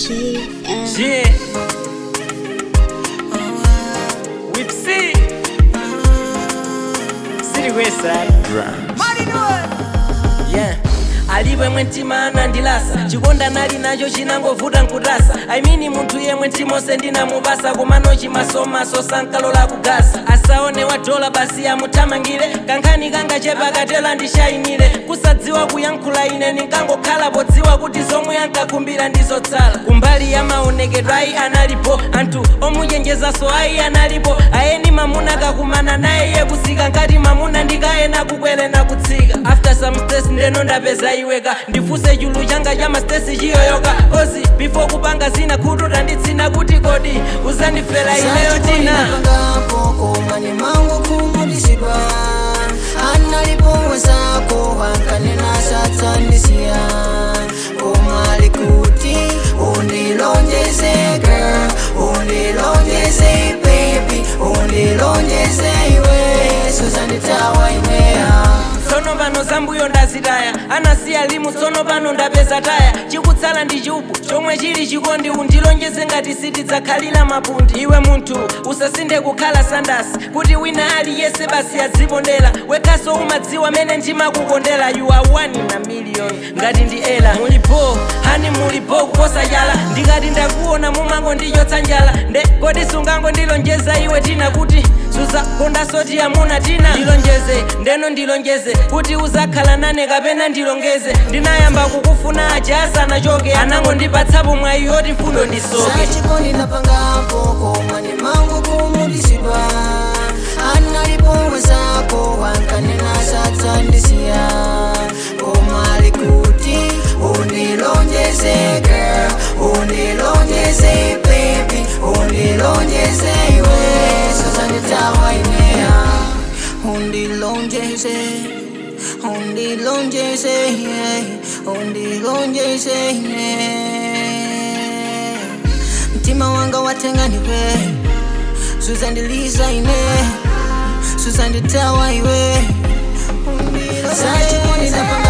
JM. Yeah. Whip C. City Westside. Yeah. alipo yemwe mtima anandilasa chikonda nali nacho chinangovuta nkutasa aimini munthu yemwe mtimose ndinamupasa komano chimasomaso sankalola kugasa asaone wadola basi amuthamangire kankhani kangachepa katela ndishayimire kusadziwa kuyankhula ine ninkangokhala podziwa kuti zomwe ankakhumbira ndizotsala kumbali ya maonekedwe ayi analipo anthu omuchenjezaso ayi analipo ayeni mamuna kakumana naye iye kusika ngati mamuna ndikayena kukwere na kutsika after some stress ndeno ndapeza iweka ndifuse chulu changa cha mastesi chiyoyoka kozi before kupanga zina khutu tanditsina kuti kodi uzandifera ineyo tina koma mangu kumudisirwa analipowezako wankanena satsandisiya koma likuti undilonjeze girl undilonjeze baby undilonjeze iwe suzanditawa iweya tsono pano zambuyo ndazitaya anasiya limu tsono pano ndapeza taya chikutsala ndi chubu chomwe chili chikondi undilonjeze ngati sitidzakhalira mapundi iwe munthu usasinde kukhala sandasi kuti wina aliyese basi adzipondera wekhaso umadziwa mene ndimakukondera you are one in a million ngati ndi ela mulipo hani mulipo kuposa chala ndikati ndakuona mumango ndichotsa njala nde kodi sungango ndilonjeza iwe tina kuti suzakonda soti amuna tina ndilonjeze ndeno ndilonjeze kuti uzakhala nane kapena ndilongeze ndinayamba kukufuna aja asanachoke anango ndipatsapo mwayi yoti mfundo ndisoke sachikondi napangapo koma ni mangu kumudisirwa analipowezako wankanena satsandisiya koma likuti undilonjeze girl undilonjeze baby undilonjeze iwe sazanditawa ineya undilonjeze undilonjeze yeah. undilonjeze yeah. mtima wanga watenganiwe suzandiliza ine suzanditawa iwe sachikondi napanga